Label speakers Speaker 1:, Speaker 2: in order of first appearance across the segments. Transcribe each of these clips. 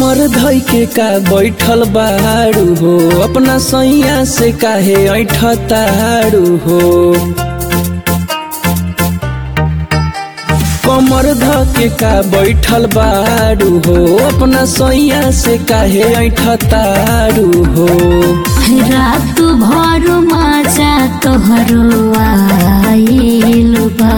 Speaker 1: कमर धइ के का बैठल बाड़ू हो अपना सैया से काहे ऐठ ताड़ू हो कमर ध के का बैठल बाड़ू हो अपना सैया से काहे ऐठ ताड़ू हो
Speaker 2: रात भर मजा तोहरो आइल बा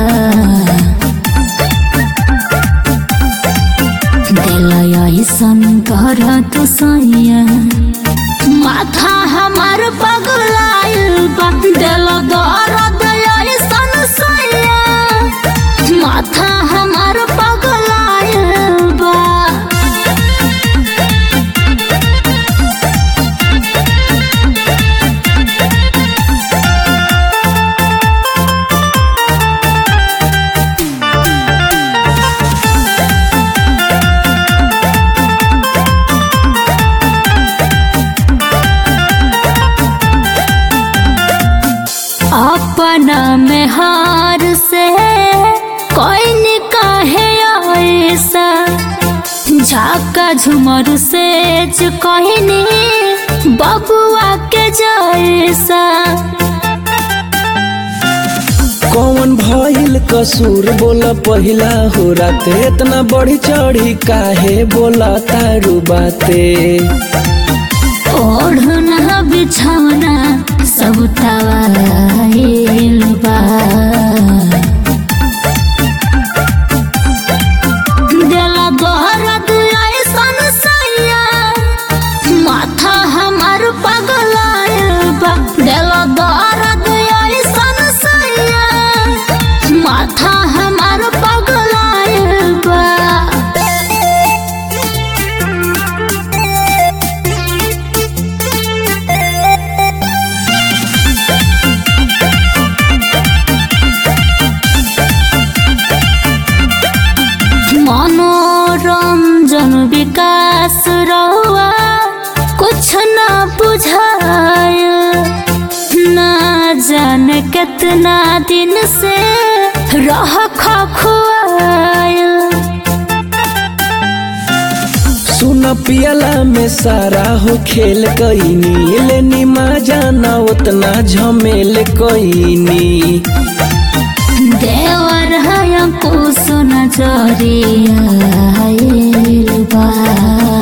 Speaker 2: दिल ऐसन कर तू सैया माथा हमार पगलाइल बा दिल दर्द ऐसन सैया माथा हमार पगलाइल बा अपना में हार से कोई निकाहे ऐसा झाका झुमर से जो कहनी बबुआ के जैसा
Speaker 1: कौन भइल कसूर बोल पहिला हो राते इतना बढ़ी चढ़ी काहे बोला तारू बाते
Speaker 2: ओढ़ना बिछौना सब तवाइल बा दिला दर्द ऐसन सैया माथा हमार पगलाइल बा दिला दर्द ऐसन सैया माथा हमार पगलाइल बा मनोरंजन विकास रहुआ कुछ न बुझाय ना जाने कितना दिन से रह खुआय
Speaker 1: सुन पियला में सारा हो खेल कईनी लेनी मा जाना उतना झमेल कईनी
Speaker 2: देवर है कुछ न जरिया बा